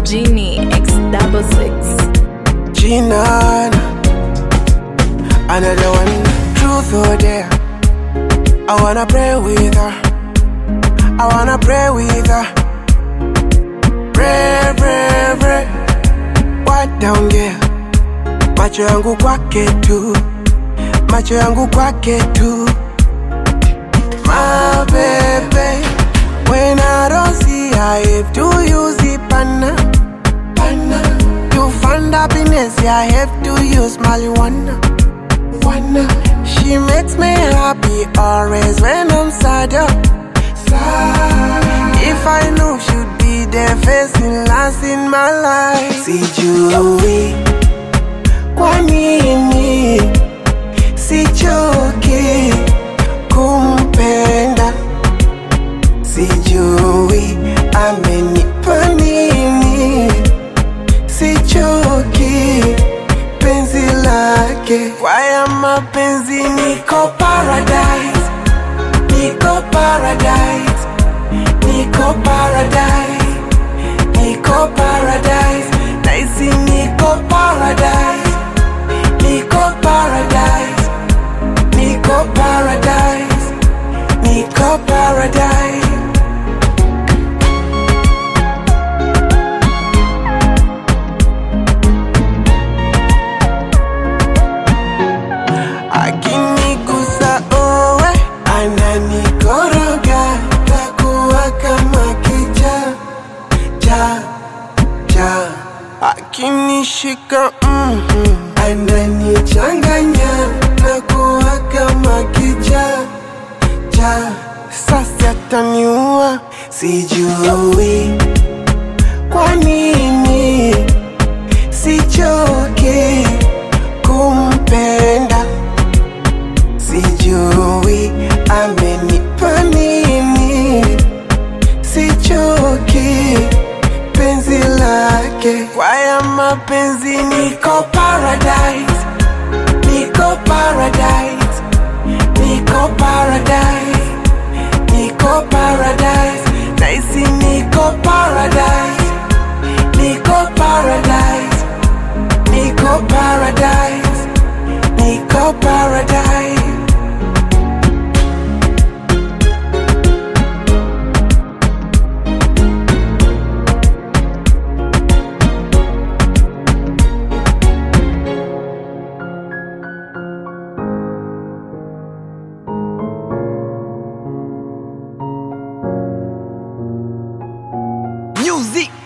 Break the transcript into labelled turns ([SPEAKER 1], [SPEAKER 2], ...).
[SPEAKER 1] Genie X double six.
[SPEAKER 2] Gina, another one. Truth or dare? I wanna pray with her. I wanna pray with her. Pray, pray, pray. What down there? Macho yangu kwake tu, macho yangu kwake tu. My baby, when I don't see her, if to use the panna, panna. To find happiness, I have to use marijuana. Wanna. She makes me happy always when I'm sad. oh. Sad. If I knew she'd be there facing last in my life. Sijui kwa nini sichoki kumpenda, sijui amenipa nini sichoki penzi lake kwaya mapenzi niko paradise niko paradise niko paradise niko paradise naisi niko paradise niko paradise niko paradise niko paradise akinigusa owe ananikoroga takuwa kama kicha cha cha akinishika mm ananichanganya takuwa kama kicha cha sasa taniua sijui kwa nini sichoki kumpenda sijui amenipa nini sichoki penzi lake kwaya mapenzi niko paradise niko paradise niko paradise niko paradise naisi niko paradise niko paradise niko paradise niko paradise
[SPEAKER 3] Music